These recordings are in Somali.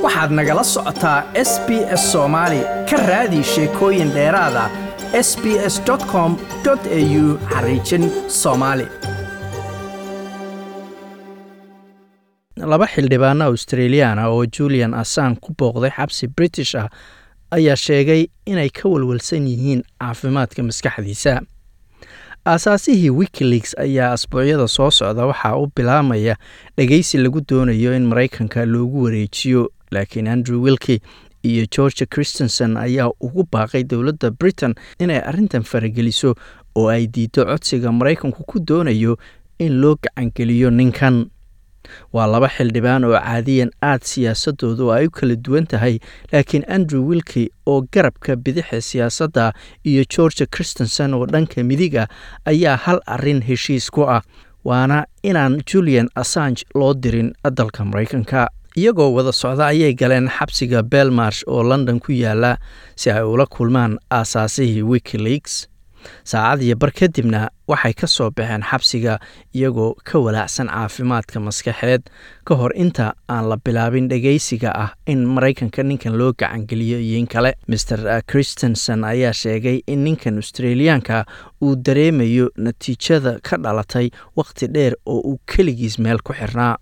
waxaad nagala socotaa s b s soomaali ka raadi sheekooyin dheeraada s b s com au xariijin soomaali laba xildhibaano australiyaana oo julian assan ku booqday xabsi british ah ayaa sheegay inay ka walwalsan yihiin caafimaadka maskaxdiisa aasaasihii wikileaks ayaa asbuucyada soo socda waxaa u bilaamaya dhegaysi lagu doonayo in maraykanka loogu wareejiyo laakiin andrew wilki iyo george christensen ayaa ugu baaqay dowladda britain inay arrintan farageliso oo ay diido codsiga maraykanku ku doonayo in loo gacangeliyo ninkan waa laba xildhibaan oo caadiyan aad siyaasadoodu ay u kala duwan tahay laakiin andrew wilki oo garabka bidixa siyaasadda iyo george christensen oo dhanka midiga ayaa hal arin heshiis ku ah waana inaan julian assange loo dirin dalka maraykanka iyagoo wada socda ayay galeen xabsiga belmarsh oo london ku yaala si ay ula kulmaan aasaasihii wikileaks saacad iyo bar kadibna waxay ka soo baxeen xabsiga iyagoo ka walaacsan caafimaadka maskaxeed ka hor inta aan la bilaabin dhegaysiga ah in maraykanka ninkan loo gacangeliyo iyo in kale maer christensen ayaa sheegay in ninkan australiyaanka uu dareemayo natiijada ka dhalatay wakhti dheer oo uu keligiis meel ku xirnaa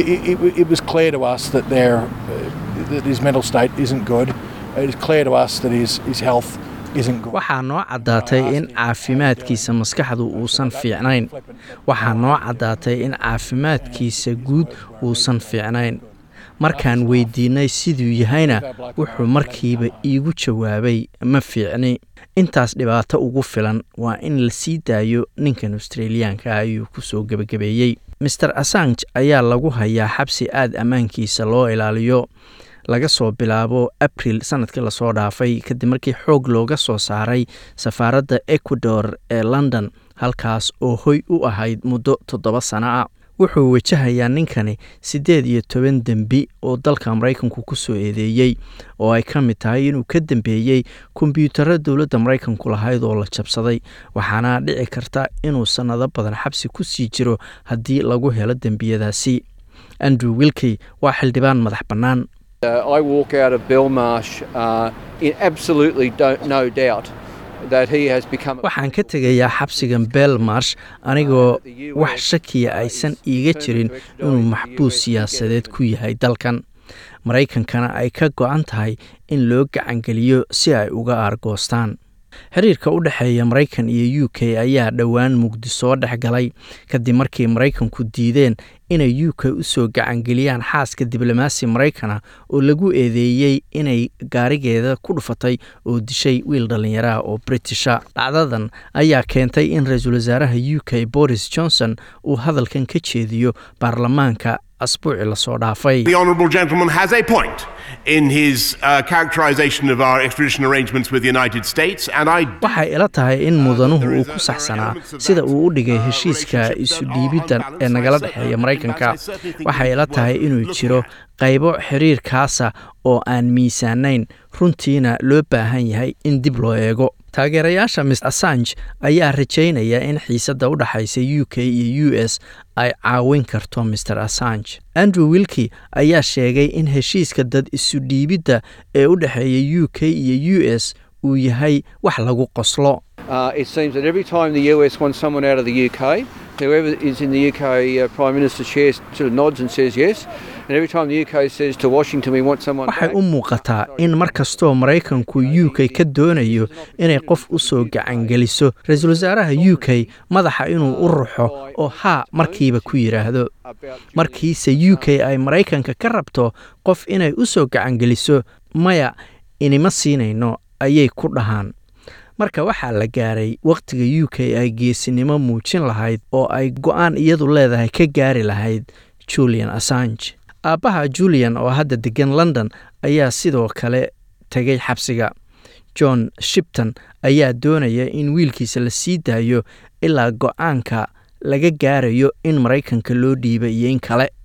waxaa noo caddaatay in caafimaadkiisa maskaxdu uusan fiicnayn waxaa noo caddaatay in caafimaadkiisa guud uusan fiicnayn markaan weydiinnay siduu yahayna wuxuu markiiba iigu jawaabay ma fiicni intaas dhibaato ugu filan waa in la sii daayo ninkan australiyaanka ayuu ku soo gebagabeeyey maer assange ayaa lagu hayaa xabsi aad ammaankiisa loo ilaaliyo laga soo bilaabo abril sanadkii lasoo dhaafay kadib markii xoog looga soo saaray safaaradda ecuador ee london halkaas oo hoy u ahayd muddo toddoba sano ah wuxuu wajahayaa ninkani siddeed iyo toban dembi oo dalka maraykanku ku soo eedeeyey oo ay ka mid tahay inuu ka dambeeyey kombyuutarra dowladda maraykanku lahayd oo la jabsaday waxaana dhici karta inuu sannado badan xabsi ku sii jiro haddii lagu helo dembiyadaasi andrew wilkey waa xildhibaan madax bannaan I walk out of Belmarsh uh, in absolutely no doubt that he has become. waxaan ka tegayaa xabsigan belmarsh anigoo wax shakiya aysan iiga jirin inuu maxbuus siyaasadeed ku yahay dalkan maraykankana ay ka go-an tahay in loo gacangeliyo si ay uga aargoostaan xiriirka u dhexeeya maraykan iyo u k ayaa dhowaan mugdi soo dhex galay kadib markii maraykanku diideen inay u k u soo gacangeliyaan xaaska diblomaasi maraykana oo lagu eedeeyey inay gaarigeeda ku dhufatay oo dishay wiil dhallinyaraha oo britisha dhacdadan ayaa keentay in ra-iisul wasaaraha u k boris johnson uu hadalkan ka jeediyo baarlamaanka asbuuci lasoo dhaafay The Honourable Gentleman has a point in his uh, characterisation of our extradition arrangements with the United States, and I waxay ila tahay in mudanuhu uu ku saxsanaa sida uu u dhigay heshiiska isu dhiibidda ee nagala dhexeeya maraykanka waxay ila tahay inuu jiro qaybo xiriirkaasa oo aan miisaanayn runtiina loo baahan yahay in dib loo eego taageerayaasha mis assange ayaa rajaynaya in xiisadda u dhexaysa u k iyo u s ay caawin karto maer assange andrew wilki ayaa sheegay in heshiiska dad isu dhiibidda ee u dhexeeya u k iyo u s uu yahay wax lagu qoslo Uh, it seems that every time the US wants someone out of the UK, whoever is in the UK uh, Prime Minister chair sort of nods and says yes. And every time the UK says to Washington, we want someone waxay back, u muuqataa in mar kastoo maraykanku u k ka doonayo inay qof u soo gacangeliso ra-iisul wasaaraha u k madaxa inuu u ruxo oo haa markiiba ku yidhaahdo markiise u k ay maraykanka ka rabto qof inay u soo gacangeliso maya inima siinayno ayay ku dhahaan marka waxaa la gaaray wakhtiga u k ay geesinimo muujin lahayd oo ay go-aan iyadu leedahay ka gaari lahayd julian assange aabbaha julian oo hadda degan london ayaa sidoo kale tegay xabsiga john shipton ayaa doonaya in wiilkiisa la sii daayo ilaa go-aanka laga gaarayo in maraykanka loo dhiiba iyo in kale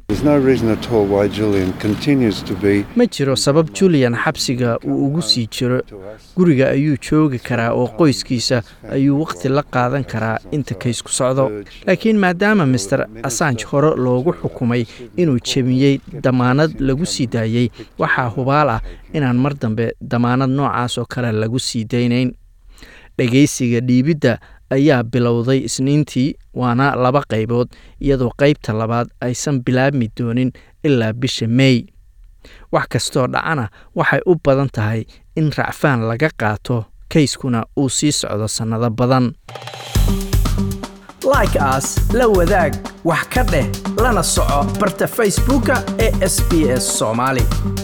There's no reason at all why Julian continues to be ma jiro sabab julian xabsiga uu ugu sii jiro guriga ayuu joogi karaa oo qoyskiisa ayuu wakhti la qaadan karaa inta kaysku socdo laakiin maadaama master assange hore loogu xukumay inuu jebiyey damaanad lagu sii daayey waxaa hubaal ah inaan mar dambe damaanad noocaas oo kale lagu sii daynayn dhegaysiga dhiibidda ayaa bilowday isniintii waana laba qaybood iyadoo qaybta labaad aysan bilaabmi doonin ilaa bisha meey wax kastoo dhacana waxay u badan tahay in racfaan laga qaato kayskuna uu sii socdo sannado badan like aas la wadaag wax ka dheh lana soco barta facebooka ee sb s soomaali